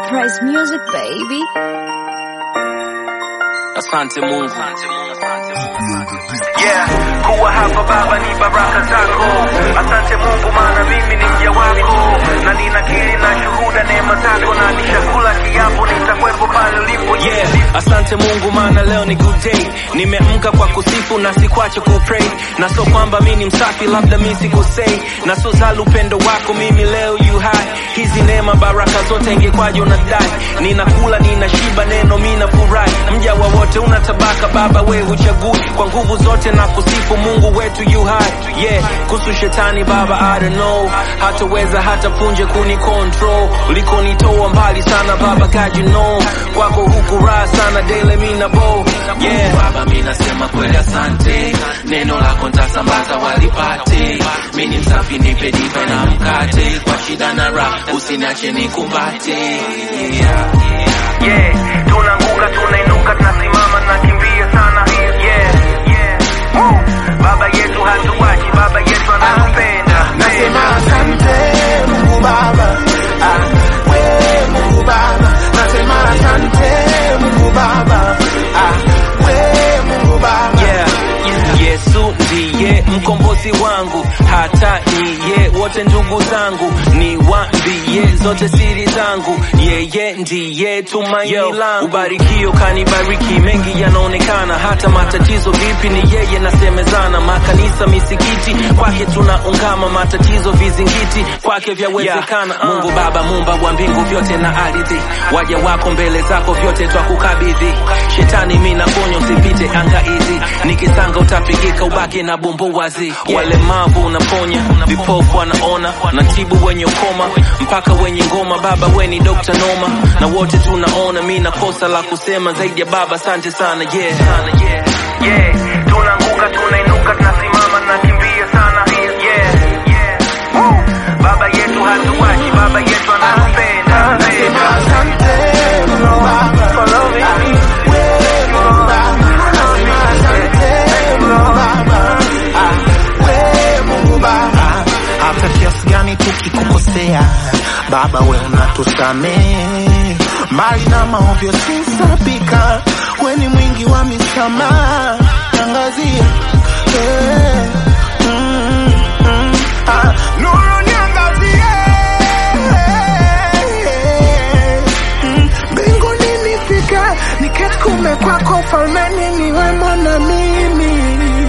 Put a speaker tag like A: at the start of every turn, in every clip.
A: Price Music baby.
B: Asante Mungu.
C: Yeah, kuwa hapa Baba ni baraka zako. Asante Mungu, maana mimi ni mja wako, na ninakiri na shuhuda neema zako, na nishakula kiapo nitakuwepo pale ulipo.
B: Yeah, asante Mungu maana leo ni good day. Nimeamka kwa kusifu na sikwache kupray. Na so kwamba mimi ni msafi labda mimi sikosei. Na so zali upendo wako mimi leo you high. Hizi neema baraka zote ingekwaje unadai. Ninakula ninashiba neno mimi nafurahi. Mja wa wote una tabaka baba we uchagui. Kwa nguvu zote na kusifu Mungu wetu you high. Yeah, kuhusu shetani baba I don't know. Hataweza hata punje kuni control. Ulikonitoa mbali sana baba God you know. Kwako huku raha sana daily mimi na bow. Yeah, baba mimi nasema kweli asante. Neno lako ntasambaza walipate. Mimi ni msafi nipe diva na mkate. Kwa shida na raha usiniache nikumbate. Yeah.
C: Yeah, tunaanguka tunainuka, tunasimama tunakimbia sana. Yeah, yeah. Woo! Baba yetu hatuwachi, baba yetu anatupenda.
D: Nasema asante Mungu Baba, ah, we Mungu Baba. Nasema asante Mungu Baba, ah, we Mungu Baba.
B: Yeah. Yesu ndiye mkombozi wangu, hata niye wote ndugu zangu, niwaambie zote siri zangu, yeye ndiye tumaini langu. Ubarikio kanibariki, mengi yanaonekana, hata matatizo vipi ni yeye nasemezana. Makanisa, misikiti, kwake tunaungama, matatizo vizingiti, kwake vyawezekana. Mungu Baba, mumba wa mbingu vyote na ardhi, waja wako mbele zako vyote twakukabidhi. Shetani mi nakuonya usipite anga hizi, nikisanga utapigika, ubaki na bumbu wazi. Walemavu unaponya, vipofu wanaona, natibu wenye ukoma, mpaka wenye ngoma. Baba we ni Dr. Noma, na wote tunaona, mi na kosa la kusema zaidi ya Baba, asante sana yeah.
C: Yeah, tunaanguka tunainuka, tunasimama tunakimbia sana. Yeah, yeah. Woo! Baba yetu hatuwachi, baba yetu anatupenda.
D: Nasema asante Mungu Baba, ah, we Mungu Baba. Nasema asante Mungu Baba, ah, we Mungu Baba. Hata kiasi gani tukikukosea, Baba we unatusamehe, mbali na maovyo sisabika, we ni mwingi wa misamaha, tangazia eh, mm, mm, ah, nuru niangazie Mm, mbinguni nifike, niketi kume kwako falmeni, niwemo na mimi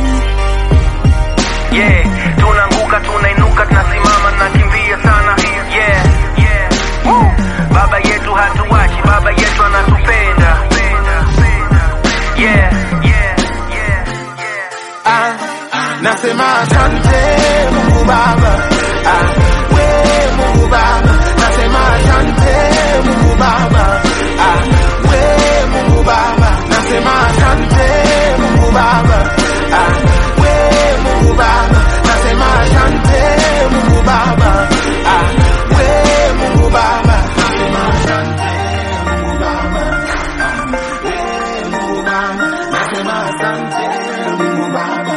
C: Yeah, tunaanguka tunainuka, tunasimama tunakimbia sana. Yeah, yeah. Woo! Baba yetu hatuwachi, baba yetu anatupenda. Yeah, yeah, yeah, yeah.
D: ah, nasema asante Mungu Baba, ah, we Mungu Baba, nasema asante Mungu Baba, ah, we Mungu Baba, nasema asante Mungu Baba, ah, we Mungu Baba, nasema asante Mungu Baba, ah, we Mungu Baba, nasema asante Mungu Baba, ah, we Mungu Baba, nasema asante Mungu Baba.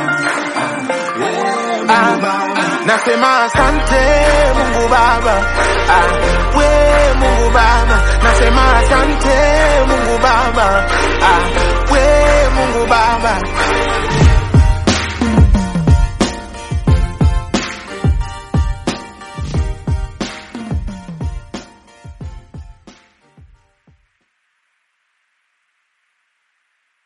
D: Ah, nasema asante Mungu Baba, ah, we Mungu Baba, nasema asante Mungu Baba,